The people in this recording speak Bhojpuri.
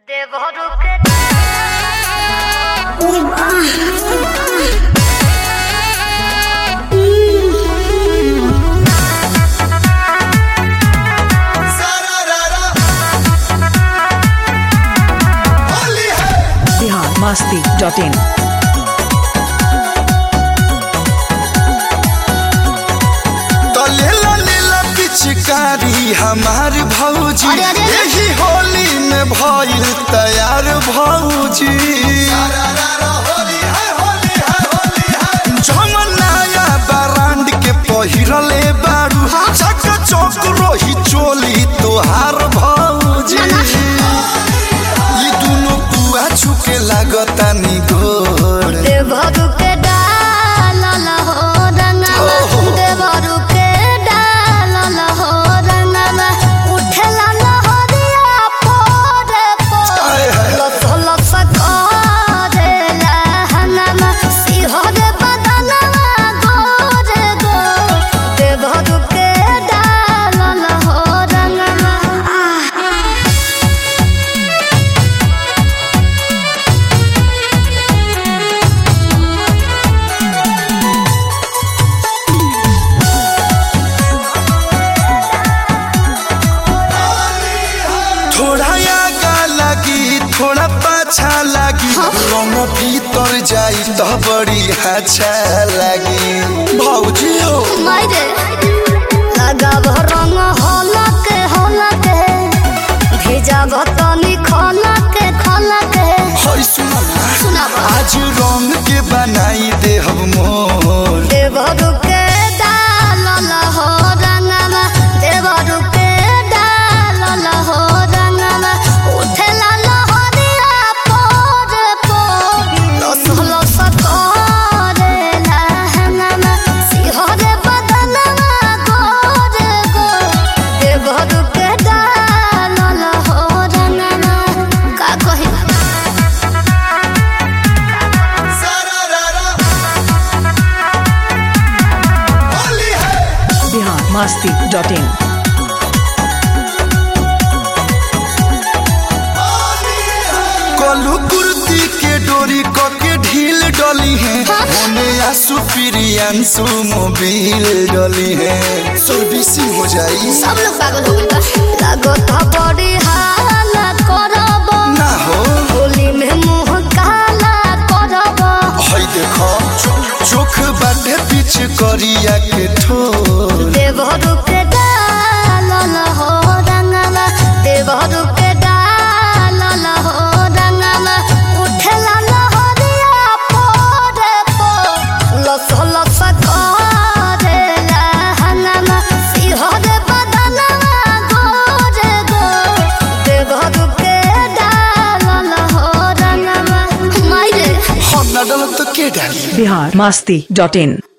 बिहार मस्ती डॉट इन तो लेला लेला पिचकारी हमार भौजी अरे, अरे, अरे। यही होली में भइल तैयार भौजी जमन नया ब्रांड के पहिरले बारू चक चौक रोही चोली तोहार भौजी ई दुनो पुआ छुके लागता नि गोर देवरू के डालल हो रंगवा ओहो। देवरू के डालल हो रंगवा उठेला लहरिया पोरे पोरे आय हाय। लस लस करेला हनमा सिहरे बदनवा गोरे गो देवरू के डालल हो रंगवा आह थोड़ा आगा लगी थोड़ा पाछा लगी रंग भीतर जाई तो बड़ी अच्छा लगी भौजी हो मायरे लगाब रंग हलक हलक भेजाब तनी खलक खलक होय सुना ना सुनाब आज रंग के बनाई दे हम मोर देवरू के डालल हो रंगमा देवरू के डालल हो रंगमा उठेला लहरिया पोर पोर लस लस करेला हंगमा सिहरे बदनवा गोर गोर देवरू के डालल हो रंगमा का कही बिहार मस्ती डॉट इन कलू कुर्ती के डोरी क के ढील डली है होने आसू प्रियांशु मोबिल डली है सर्विसिंग हो जाई सब लोग पागल हो गए लागत बड़ी हाला करब ना हो होली में मुंह काला करब हई देखो चोख बाटे पीछ करिया के ठोर देवरू के डालल हो रंगला देवरू के डालल हो रंगला उठेला लहरिया पोरे पो लस लस करेला हंगमा सिहरे बदनवा गोरे गो देवरू के डालल हो रंगमा मायरे हम ना डलब तो के डाली बिहार मस्ती डॉट इन